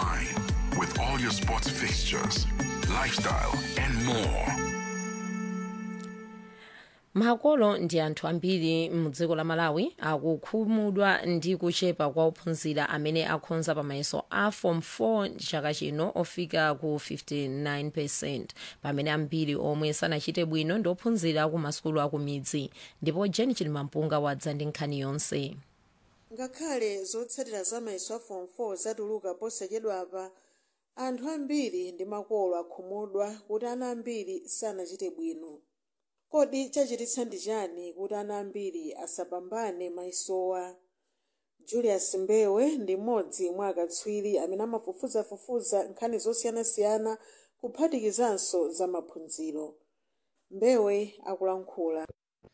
online with all your sports fixtures, lifestyle, and more. makolo ndi anthu ambiri mudziko la malawi akukhumudwa ndi kuchepa kwa ophunzira amene akhonza pamayeso a form 4 chaka chino ofika ku 59 percent pamene ambiri omwe sanachite bwino ndi ophunzira ku masukulu akumidzi ndipo jeni chilimampunga wadza ndi nkhani yonse ngakhale zotsatira za mayeso a form 4 zatuluka posachedwapa anthu ambiri ndi makolo akhumudwa kuti ana ambiri sanachite bwino kodi chachititsa ndi chani kuti ana ambiri asapambane mayesowa julius mbewe ndi mmodzi mwa akatswiri amene amafufuzafufuza nkhani zosiyanasiyana kuphatikizanso za maphunziro mbewe akulankhula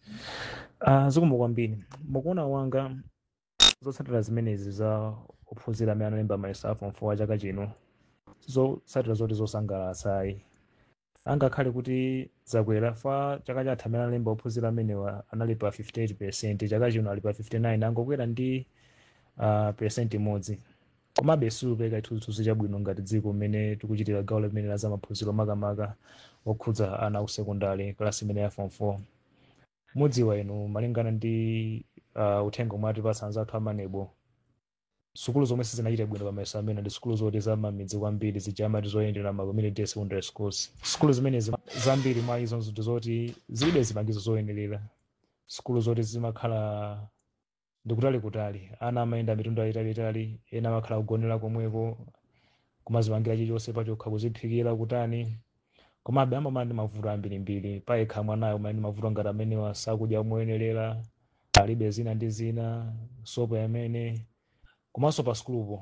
Uh, zikomo kwambiri mukuona wanga zotsatira zimenezi za ophunzira amene analemba mayeso a form 4 chaka chino zotsatira zoti zosangalatsa ayi angakhale kuti zakwera fa chaka chatha amene analemba ophunzira amenewa anali pa 58 percent chaka chino ali pa 59 angokwera ndi uh, percent imodzi komabe siupeka chithunzithunzi chabwino ngati dziko mmene tikuchitira gawo limene la zamaphunziro makamaka okhudza ana ku sekondari klasi imene ya form 4 mudziwa inu malingana ndi uh, uthenga omwe atipatsa anzathu amanebo sukulu zomwe sizinachite bwino pamayeso amene ndi sukulu zoti zamamidzi kwambiri zija amati zoyendera ma community secondary schools sukulu zimenezi zambiri mwa izo ndi zoti zilibe zipangizo zoyenerera sukulu zoti zimakhala ndikutali kutali ana amayenda mitunda yayitalitali ena amakhala kugonera komweko kumazipangira chilichonse pachokha kuziphikira kutani komabe amamana ndi mavuto ambirimbiri payekha mwanayo umene ndi mavuto ngati amenewa sakudya moyenerera alibe zina ndi zina sopo yamene komanso pa sukulupo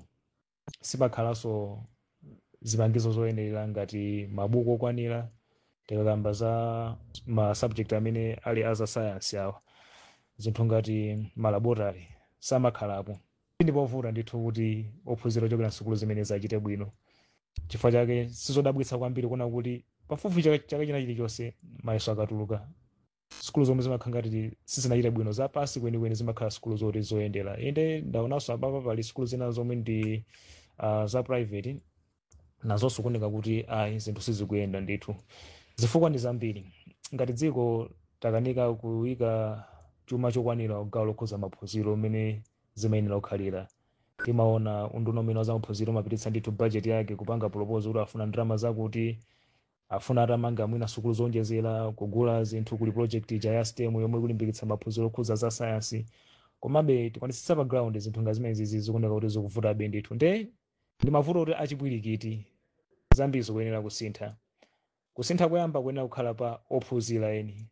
sipakhalanso zipangizo zoyenerera ngati mabuku okwanira tikakamba za ma subject amene ali aza science awa zinthu ngati malaboratory samakhalapo ndipovuta ndithu kuti ophunzira ochokera nsukulu zimene zachite bwino chifukwa chake sizodabwitsa kwambiri kuona kuti pafupi chaka chaka china chilichonse mayeso akatuluka sukulu zomwe zimakhala ngati sizinachite bwino zapasi kwenikweni zimakhala sukulu zoti zoyendera inde ndaonanso apapa pali sukulu zina zomwe ndi uh, za private nazonso kuoneka kuti ayi zinthu sizikuyenda ndithu zifukwa ndi zambiri ngati dziko takanika kuyika chuma chokwanira kugawo lokhuza maphunziro umene zimayenera kukhalira timaona unduna umene wa zamaphunziro umapititsa ndithu bajeti yake kupanga proposal kuti afuna ndalama zakuti afuna atamanga mwina sukulu zonjezera kugula zinthu kuli project ija ya stem yomwe kulimbikitsa maphunziro okhuza za sayansi komabe tikwanisitsa pa ground zinthu nga zimenezi zikuoneka kuti zikuvutabe ndithu nde ndi mavuto kuti achipwirikiti zambiri zikuyenera kusintha kusintha koyamba kuyenera kukhala pa ophunzira eni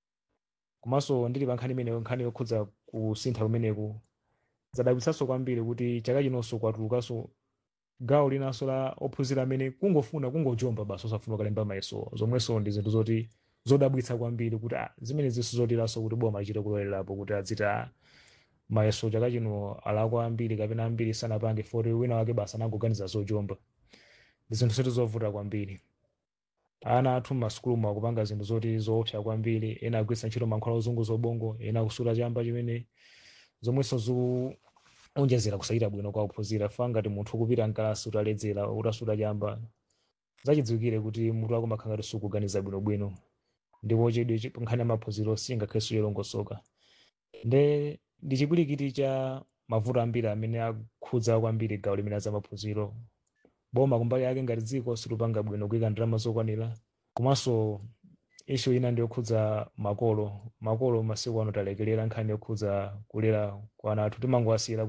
komanso ndili pa nkhani imeneyo nkhani yokhudza kusintha kumeneku zadabwitsanso kwambiri kuti chaka chinonso kwatulukanso gawo linanso la ophunzira amene kungofuna kungojomba basi osafuna kukalemba mayeso zomwenso ndi zinthu zoti zodabwitsa kwambiri kuti ah, zimene zinso zotiranso kuti boma achite kulowelerapo kuti adzita mayeso chaka chino alakwa ambiri kapena ambiri sanapange foti wina wake basi anangoganiza zojomba ndi zinthu zoti zovuta kwambiri ana athu mmasukulumu akupanga zinthu zoti zoopsa kwambiri ena agwiritsa ntchito mankhwala ozunguza ubongo ena akusula chamba chimene zomwenso zikunjezera kusachita bwino kwa ophunzira fa ngati munthu ukupita mkalasi utaledzera utasula chamba zachidziwikire kuti mutu wako makhala ngati sukuganiza bwinobwino ndipo chidwi nkhani ya maphunziro singakhalenso yolongosoka nde ndi chipwirikiti cha mavuto ambiri amene akhudza kwambiri gawo limene za maphunziro boma kumbali yake ngati dziko silupanga bwino kuyika ndalama zokwanira komanso ishu ina ndi yokhudza makolo makolo masiku ano talekelera nkhani yokhudza kulera kwa ana athu timangowasiyira